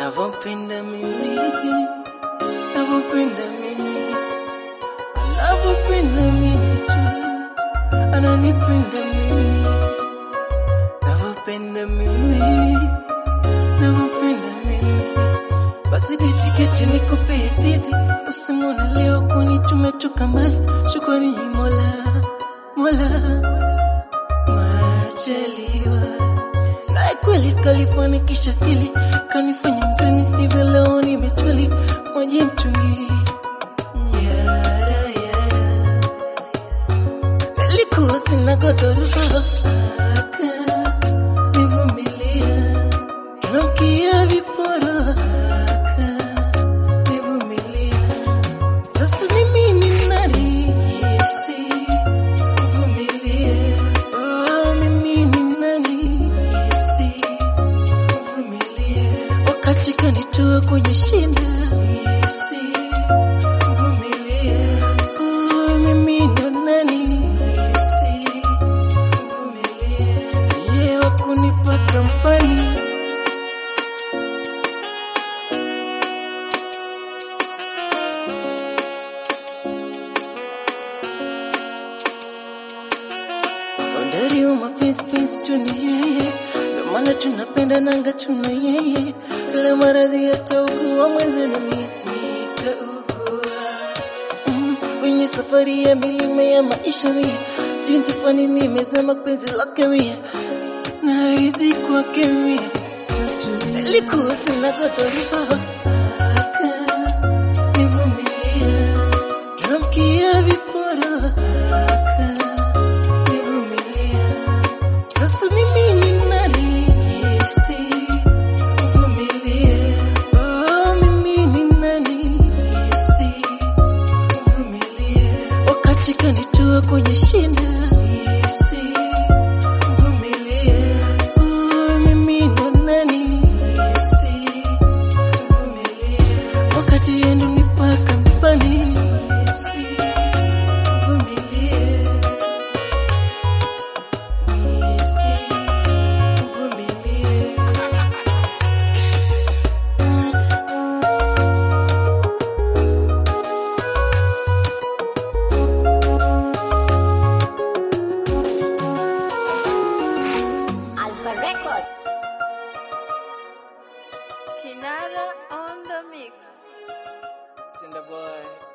navyopenda mimi, navyopenda mimi, anavyopenda mimi tu, ananipenda mimi, navyopenda mimi, navyopenda mimi. Basi bitiketi nikupe hadithi, usimwone leo kwani tumetoka mbali. Shukrani Mola, Mola majaliwa naye kweli kalifanikisha hili, kanifanya mzani hivyo leo nimetwali maji mtungi yara yara, nilikuwa sina godoro aka nivumilia, tunamkia viporo aka nivumilia, sasa mimi ni nani si Vumilie, oh, mimi ni nani? Si vumilie, wakati kanitoa kwenye shida. Si vumilie, oh, mimi ndo nani? Si vumilie, yeye wa kunipa kampani Bandari wa mapenzi penzi tu ni yeye, ndio maana tunapenda nanga tuna yeye, kila maradhi yataugua mwenzenu mimi nitaugua. Mm, kwenye safari ya milima ya maisha mia, jinsi fani nimezama penzi lake mia, naahidi kwake mia, nilikuwa sina godoro aka nivumilia, tunamkia viporo aka nivumilia. Sasa mimi ni nani? Si uvumilie. Oh, mimi ni nani? Si uvumilie. Wakati kanitoa kwenye shida. Si uvumilie. Oh, mimi ndo nani? Si uvumilie. Wakati yendo nipa kampani. Si uvumilie. Si uvumilie. Alpha Records. Kinara on the mix. Cinder boy.